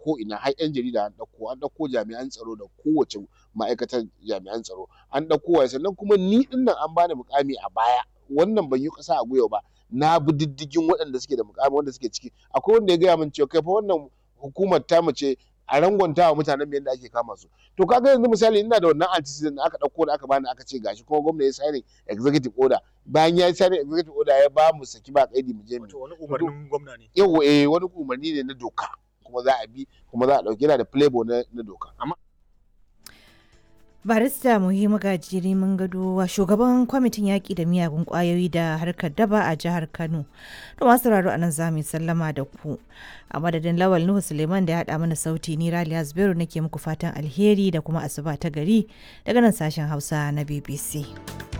ko ina har 'yan jarida an ɗauko an ɗauko jami'an tsaro da kowace ma'aikatar jami'an tsaro an ɗauko wa sannan kuma ni ɗin nan an bani mukami a baya wannan ban yi ƙasa a gwiwa ba na bi diddigin waɗanda suke da mukami wanda suke ciki akwai wanda ya gaya min cewa kai fa wannan hukumar ta mace a rangwanta wa mutanen yadda ake kama su to kaga yanzu misali ina da wannan antecedent da aka ɗauko da aka bani aka ce gashi kuma gwamna ya signing executive order bayan ya yi signing executive order ya ba mu saki ba kaidi mu je mu Wato wani umarnin gwamna ne. yau eh wani umarni ne na doka kuma za a bi kuma za a ɗauki yana da playboy na, na doka amma barista muhimmu gajiri mun gado wa shugaban kwamitin yaƙi da miyagun ƙwayoyi da harkar daba a jihar kano da masu sauraro a nan za mu yi sallama da ku a madadin lawal nuhu suleiman da ya haɗa mana sauti ni raliya zubairu nake muku fatan alheri da kuma asuba ta gari daga nan sashen hausa na bbc